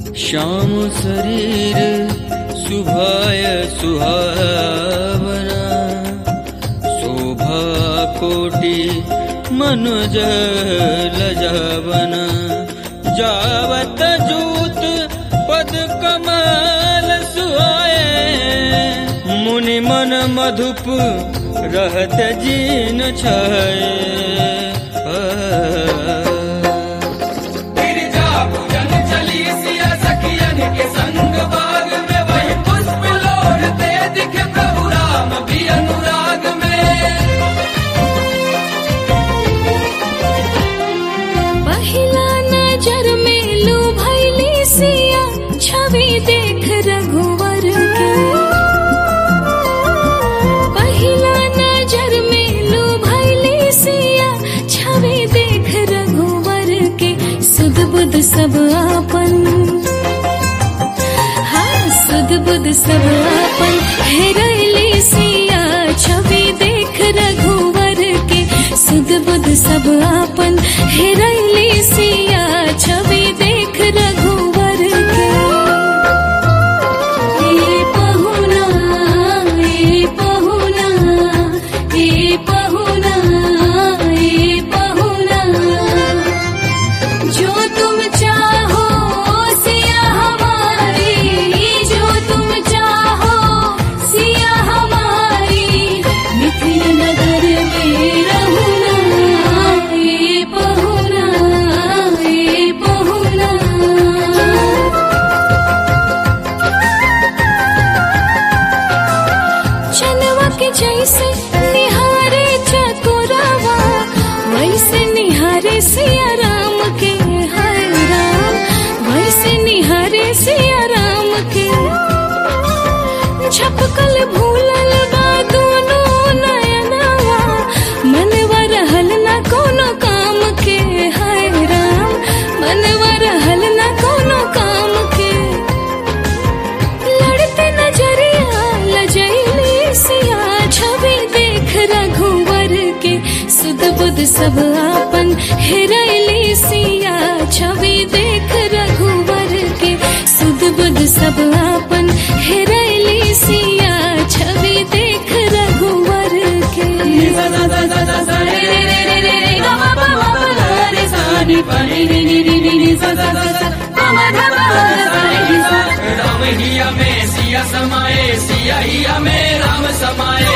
श्याम शरीर शुभाय सुहावना शोभा कोटि मनुज लजावना जावत जूत पद कमल सुहाए मुनि मन मधुप रहत जीन छाए गिरजा पूजन चली सिया सखियन के संग बाग में वही पुष्प लोढ़ते दिखे प्रभु राम भी अनुराग में पहिला नजर में लू भैली सिया छवि देख रघुवर के पहिला नजर में लू भैली सिया छवि देख रघुवर के सुध बुध सब आपन हाँ सुध बुध सब आपन हेरैली सिया छवि देख रघुवर के सुध बुध सब आपन हेरैली सिया छवि देख रघुवर के ए पहुना ए पहुना ए पहुना ए पहुना जो तुम चाहो सिया हमारी जो तुम चाहो सिया हमारी मिथिल नगर में रहुना ये पहुना ये पहुना चनवा के जैसे निहारे चतुरावा वैसे निहारे सिया राम के हर राम वैसे निहारे सिया राम के झपकल भूलल बा दोनों नयनवा मनवा रहल ना कोनो काम के हाय राम मनवा रहल ना कोनो काम के लड़ते नजरिया लजैली सिया छवि देख रघुवर के सुध बुध सब आपन हेरैली सिया छवि देख रघुवर के सुध बुध सब आपन हेरैली सिया छवि देख रघुवर के सा सा सा सा सा सा रे रे रे रे रे रे गा मा पा मा पा गा रे सा नि पा ni ni ni ni ni ni सा सा सा सा गा मा धा पा गा सा रे नि सा राम हिया में सिया समाए सिया हिया में राम समाए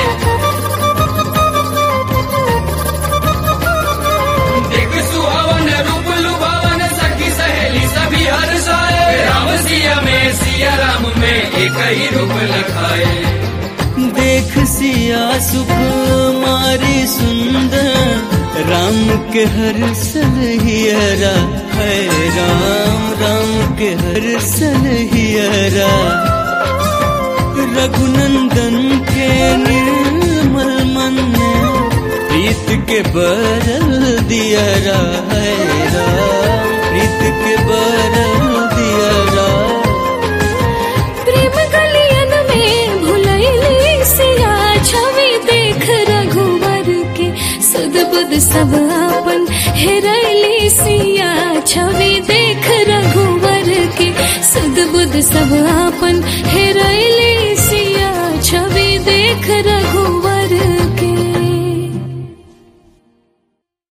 देख सुहावन रूप लुभावन सखी सहेली सभी हर्षाए राम सिया में सिया राम में एक ही रूप लखाए देख सिया सुख मारी सुंदर राम के हर सलहियरा है राम राम के हर सलहियरा रघुनंदन के निर्मल मन में प्रीत के बरल दियरा है राम प्रीत के बरल दियरा प्रेम गलियन में भुलैली सिया छवि देख रघुवर के सुध बुध सब आपन हेरैली सिया छवि देख रघुवर के सुध बुध सब आपन हे